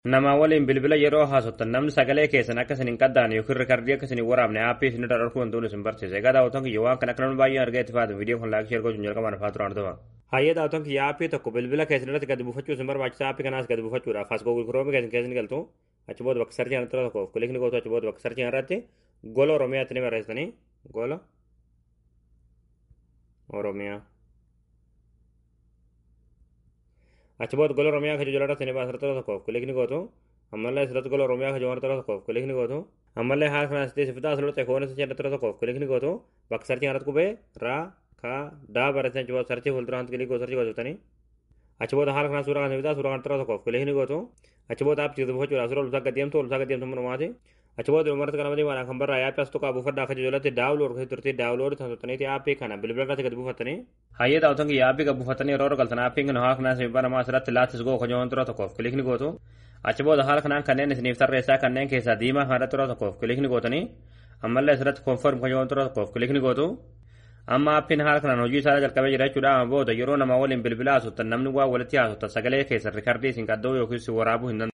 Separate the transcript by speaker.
Speaker 1: Namaa waliin bilbila yeroo haasoftan namni sagalee keessan akka isin hin qaddaan yookiin rikardii akka isin hin waraabne aappii isin irra dhorkuu wantoonni isin barsiise. Egaa daawwattoon kiyya waan kana akka namni baay'een argaa itti fayyadamu viidiyoo kan laayik sheer gochuun jalqabaan afaa turaan dhufa. Hayyee daawwattoon kiyya aappii tokko bilbila keessan irratti gadi buufachuu isin barbaachisa aappii kanaas gadi buufachuudhaaf as googul kiroomii keessan keessan galtu achi booda bakka sarchii irratti tokko kilikni gootu achi booda bakka sarchii irratti gola oromiyaatti ni barreessanii gola oromiyaa. achi booda gola oromiyaa kan jala irratti ni baasa irratti tokkoof kilikni gootu ammallee asirratti gola oromiyaa kan irratti tokkoof kilikni gootu ammallee haala kanaan sitti sifitaa asirratti ekoon isa irratti tokkoof kilikni gootu bakka sarchii irratti qubee raa kaa daa barreessan achi booda sarchii fuulduraan kilikni gootu sarchii gootuftanii achi booda haala kanaan suuraa kan sifitaa suuraa kan tokkoof kilikni gootu achi booda aappii buufachuudhaaf suuraa olusaa gaddeemtu olusaa gaddeemtu manumaati achi booda dhumarratti kana malee waan kan barraa aappii as tokko buufadhaa akka jalatti daawulood kan turtii daawulood taasisataniiti aappii kana bilbila irratti gadi buufattanii. Hayyee daawwatan kiyya aappii gadi buufattanii yeroo galtan aappiin kana haala kanaan sibbaa namaa asirratti laatis goo konyoo tura tokkoof kilikni gootu achi booda haala kanaan kanneen isiniif tarreessaa kanneen keessaa diimaa kan irratti tura tokkoof kilikni gootanii ammallee asirratti konform konyoo tura tokkoof kilikni gootu amma aappiin haala kanaan hojii isaa jalqabee jira jechuudha amma booda yeroo namaa waliin bilbila haasoftan namni waa walitti haasoftan sagalee keessan rikardii isin qaddoo yookiin waraabuu hin